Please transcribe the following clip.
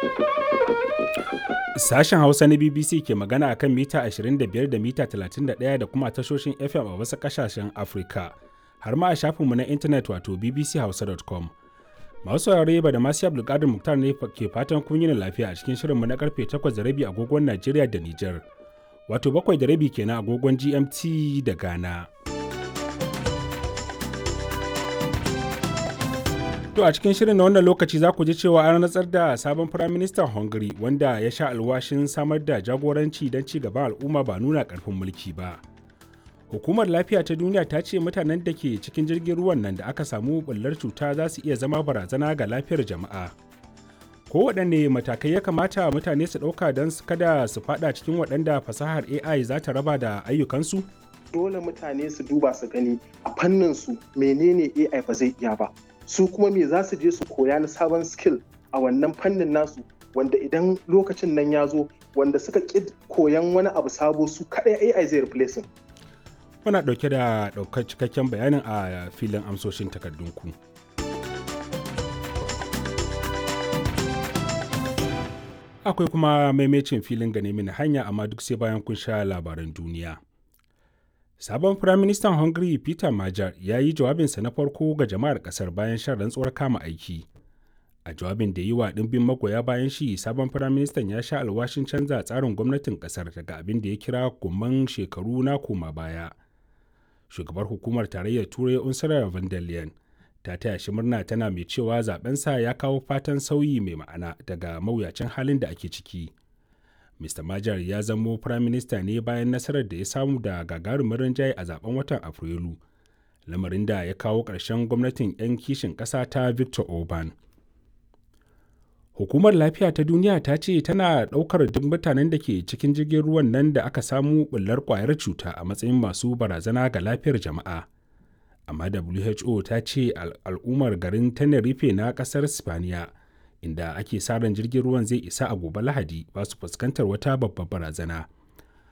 Sashen Hausa na BBC ke magana akan mita 25 da mita 31 da kuma tashoshin FM a wasu ƙasashen Afirka, har ma a shafinmu na intanet wato bbchausa.com. Masu saurare ba da masu Abdulkadir Muktar ne ke fatan kun yi lafiya a cikin shirinmu na karfe 8 da rabi agogon Najeriya da Nijar, wato 7 da rabi kenan agogon GMT da Ghana. To a cikin shirin na wannan lokaci za ku ji cewa an rantsar da sabon firaministan Hungary wanda ya sha alwashin samar da jagoranci don ci gaban al'umma ba nuna karfin mulki ba. Hukumar lafiya ta duniya ta ce mutanen da ke cikin jirgin ruwan nan da aka samu bullar cuta za su iya zama barazana ga lafiyar jama'a. Kowaɗanne matakai ya kamata mutane su ɗauka don kada su faɗa cikin waɗanda fasahar AI za ta raba da ayyukansu? Dole mutane su duba su gani a fannin su menene AI ba zai iya ba. su kuma me za su je su koya na sabon skill a wannan fannin nasu wanda idan lokacin nan ya zo wanda suka ƙi koyan wani abu sabo su kaɗai AI zai replacing. Muna ɗauke da ɗaukar cikakken bayanin a filin amsoshin takardunku. Akwai kuma maimacin filin gane mini hanya amma duk sai bayan kun sha labaran duniya. Sabon Firaministan Hungary Peter Major ya yi jawabinsa na farko ga jama'ar ƙasar bayan shan rantsuwar kama aiki. A jawabin da yi wa ɗimbin magoya bayan shi, sabon Firaministan ya sha alwashin canza tsarin gwamnatin ƙasar daga abin da ya kira gumman shekaru na koma baya. Shugabar hukumar tarayyar Turai Ursula von der Leyen ta taya shi murna tana mai cewa zabensa ya kawo fatan sauyi mai ma'ana daga mawuyacin halin da ake ciki. Mr. Majar ya zamo firaminista ne bayan nasarar da ya samu da gagarumin rinjaye a zaben watan Afrilu, lamarin da ya kawo ƙarshen gwamnatin 'yan kishin ƙasa ta Victor Orban. Hukumar Lafiya ta Duniya ta ce tana ɗaukar duk mutanen da ke cikin jirgin ruwan nan da aka samu ɓullar ƙwayar cuta a matsayin masu barazana ga lafiyar jama'a. Amma WHO ta ce al'ummar garin Tenerife na ƙasar Spaniya. inda ake sa ran jirgin ruwan zai isa a gobe lahadi ba su fuskantar wata babbar barazana